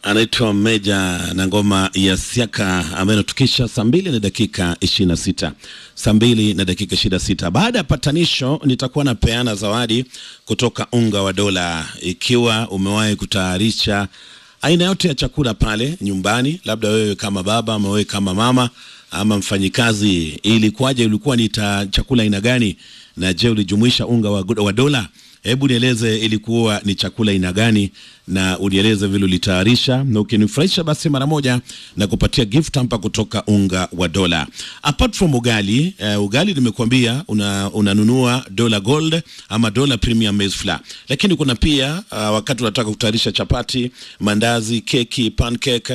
anaitwa Meja na ngoma ya Siaka ambayo inatukisha saa mbili na dakika ishirini na sita saa mbili na dakika ishirini na sita Baada ya patanisho, nitakuwa napeana zawadi kutoka unga wa dola. Ikiwa umewahi kutayarisha aina yote ya chakula pale nyumbani, labda wewe kama baba ama wewe kama mama ama mfanyikazi, ilikuwaje? Ulikuwa ni ta- chakula aina gani? Na je, ulijumuisha unga wa, wa dola? Hebu nieleze ilikuwa ni chakula aina gani, na unieleze vile ulitayarisha, na ukinifurahisha basi mara moja na kupatia gift hamper kutoka unga wa dola. Apart from ugali, uh, ugali nimekuambia una, unanunua dola gold ama dola premium maize flour, lakini kuna pia uh, wakati unataka kutayarisha chapati, mandazi, keki, pancake